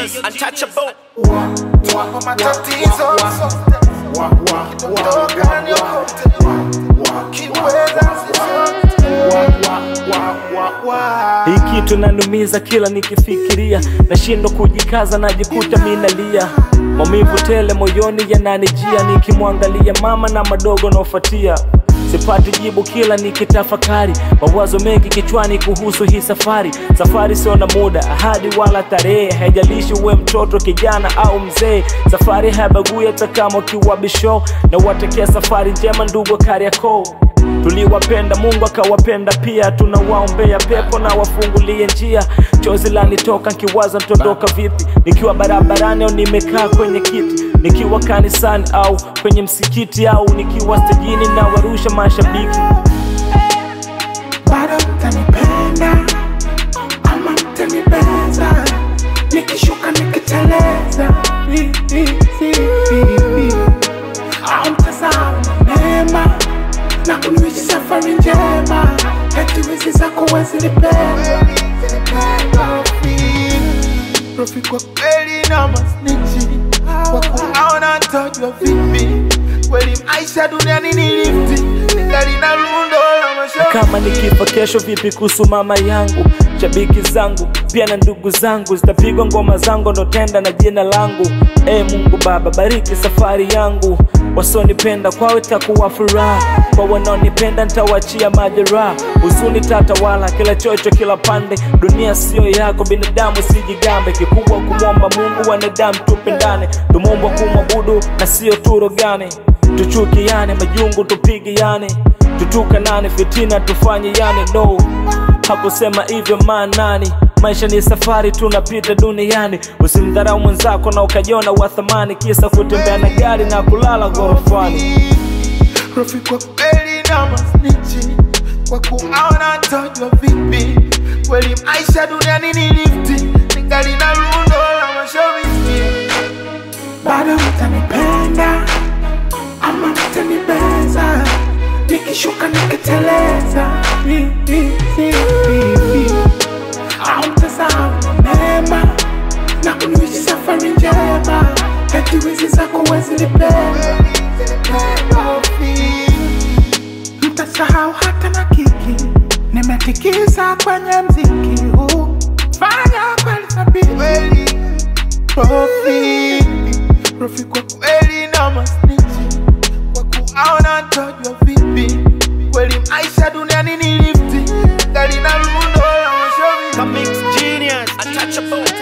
genius, untouchable. Kwa matatizo Kidondoka niokote Kiweza Hii kitu nanumiza kila nikifikiria, nashindwa kujikaza, najikuta minalia, maumivu tele moyoni yananijia, nikimwangalia mama na madogo naofuatia sipati jibu kila nikitafakari, mawazo mengi kichwani kuhusu hii safari. Safari sio na muda, ahadi wala tarehe, haijalishi uwe mtoto, kijana au mzee. Safari haibagui hata kama ukiwa bisho, na watekea safari njema ndugu Kariakoo. Tuliwapenda Mungu akawapenda pia, tunawaombea pepo na wafungulie njia. Chozi lanitoka nkiwaza ntondoka vipi, nikiwa barabarani au nimekaa kwenye kiti, nikiwa kanisani au kwenye msikiti, au nikiwa stejini na warusha mashabiki. bado mtanipenda ama mtanibeza nikishuka nikiteleza Hi, hi, hi, hi, hi. au mtasahau mema na kuniwishi safari njema eti wizi zako wezinipenda Rafiki kwa kweli na masnichi kwa kuaona tojwa vipi kweli maisha duniani ni lifti gari na lundo la mashauri kama nikifa kesho vipi kuhusu mama yangu shabiki zangu pia na ndugu zangu zitapigwa ngoma zangu ndotenda na jina langu e mungu baba bariki safari yangu wasonipenda kwawe takuwa furaha kwa wanaonipenda ntawachia majeraha huzuni tatawala kila chocho kila pande dunia siyo yako binadamu sijigambe kikubwa kumwomba mungu wanadamu tupendane tumeumbwa kumwabudu na siyo turogane tuchukiane majungu tupigiane tutukanane fitina tufanye yani no hakusema hivyo maanani maisha ni safari tunapita duniani usimdharau mwenzako na ukajiona wa thamani kisa kutembea na gari na kulala ghorofani Rafiki kwa kweli na masnichi kwa kuaona tojwa vipi kweli maisha duniani ni lifti ningali na lundo la mashabiki bado mtanipenda ama mtanibeza nikishuka nikiteleza Hi, hi, hi, hi, hi. au mtasahau mema na kuniwishi safari njema eti wizi zako wezinipenda mtasahau hata na kiki nimetikisa kwenye mziki huu fanya kweli thabiti Rofi Rofi kwa kweli na masnichi kwa kuaona tojwa vipi kweli maisha duniani ni lifti gari na lundo la mashabiki Comics genius, untouchable.